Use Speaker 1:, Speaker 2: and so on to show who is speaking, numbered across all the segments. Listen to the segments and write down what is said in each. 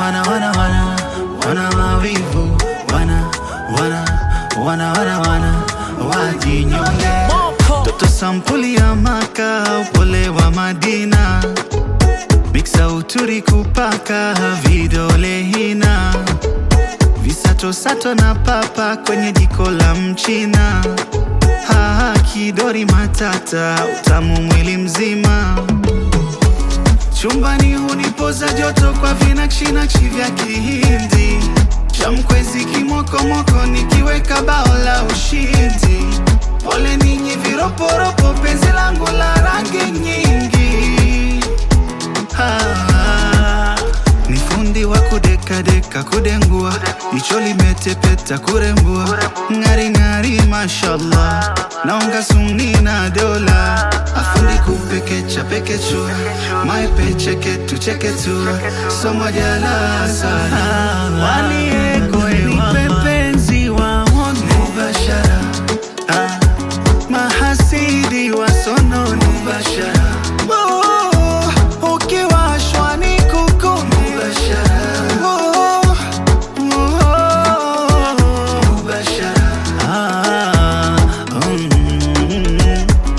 Speaker 1: wana wana wana wana mawivu wana wana wana wana wana wajinyonge toto sampuli ya maka upole wa Madina miksa uturi kupaka vidole hina visato sato na papa kwenye jiko la mchina ha kidori matata utamu mwili mzima chumbani hunipoza joto kwa vinakshi vya kihindi chamkwezi kimokomoko nikiweka bao la ushindi pole ninyi viroporopo penzi langu la rangi nyingi ah, ni fundi wa kudekadeka kudengua jicho limetepeta kurembua ng'aring'ari mashallah naonga sumni na dola afundi kupekecha pekechua maipecheketu cheketua somojala sana wanipe penzi waone mubashara ah, mahasidi wasononi mubashara oh, ukiwashwa ni kuku mubashara oh, oh, mubashara ah, mm,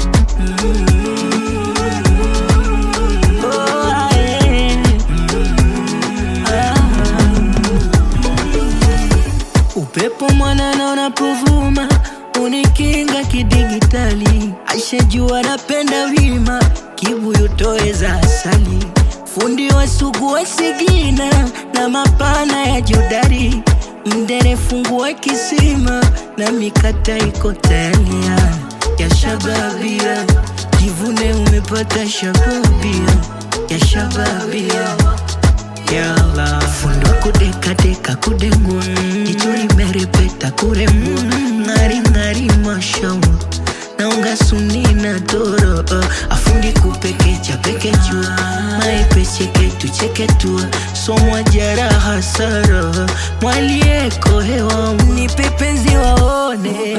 Speaker 2: Upepo mwanana unapovuma unikinga kidigitali, ashajua napenda wima, kibuyu toeza asali, fundi wa sugu wa sigina na mapana ya jodari, mdere fungua kisima na mikata iko tayari ya shababia, jivune umepata shababia ya shababia Yalla. Fundo kudeka deka kudengua jicho limerepeta kurembua ng'ari ng'ari mashawa naunga suni na doro uh, afundi kupekecha pekechua maipecheketu cheketua somwa jaraha sara mwalieko hewa nipe penzi waone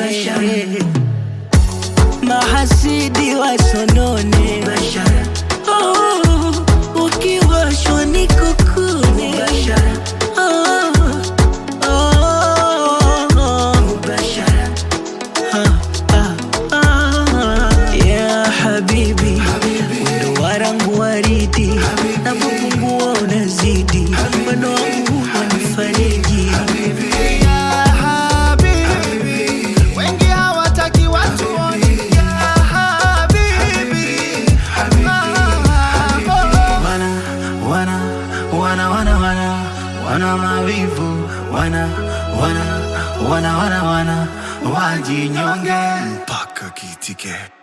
Speaker 2: mahasidi wasonone oh, ukiwashwa ni kukune oh, oh, oh. Ah, ah, ah. Ya habibi wendo warangu waridi napopungua unazidi wendo wangu wanifariji
Speaker 1: Ya habibi, wengi hawataki watu waone. Ya habibi, ah, oh. Wana, wana, wana, wana, wana, wana mawivu wana, wana, wana, wana, wana, wajinyonge mpaka kitike